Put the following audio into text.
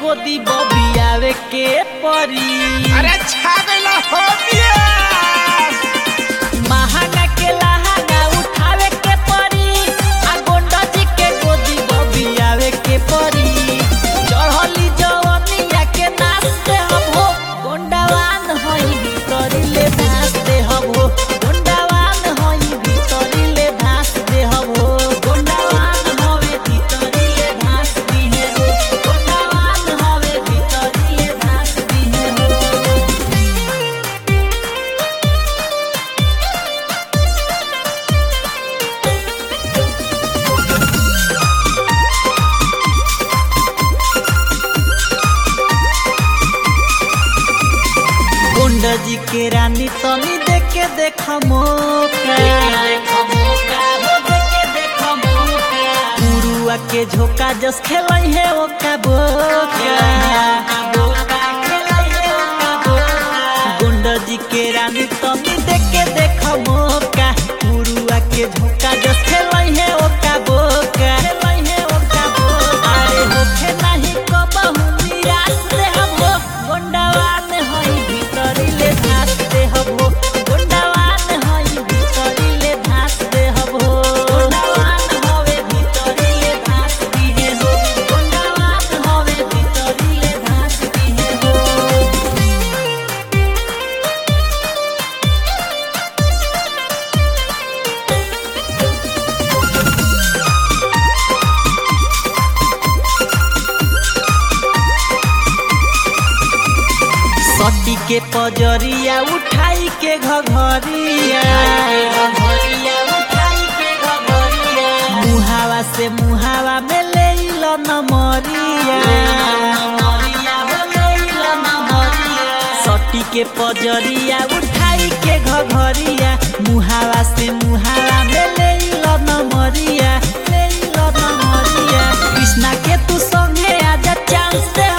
गोदी बबियावे के परी अरे छा गइला हो बियास महाना के लहाना उठावे के परी आ गोंडा जी के गोदी बबियावे के परी चढ़ली जवनिया के नाचते हम हो गोंडावान होई भीतरी ले नाचते हम हो गोंडावान होई भीतरी ले नाचते हम हो गोंडावान होवे भीतरी ले नाचती है हो गोंडावान होवे भीतरी ले नाचती है हो गुंडा जी के रानी तनी देख के देख मौका गुरुआ के झोका जस खेलाई है ओका बोका गुंडा जी के रानी तनी देख के देख मौका गुरुआ के झोका जस खेलाई है ओका बोका खेलाई है ओका बोका अरे होखे नाही कबहू निराश रे हम हो गोंडावान होई भीतरी ले धासते हम हो गोंडावान होई भीतरी ले धासते हम हो गोंडावान होवे भीतरी ले धासती है हो गोंडावान होवे भीतरी ले धासती है हो सती के पजरिया उठाई के घघरिया मुहावा से मुहावा में ले लो नमरिया सती के पजरिया उठाई के घघरिया मुहावा से मुहावा में ले लो नमरिया ले लो नमरिया कृष्णा के तू संगे आजा चांस दे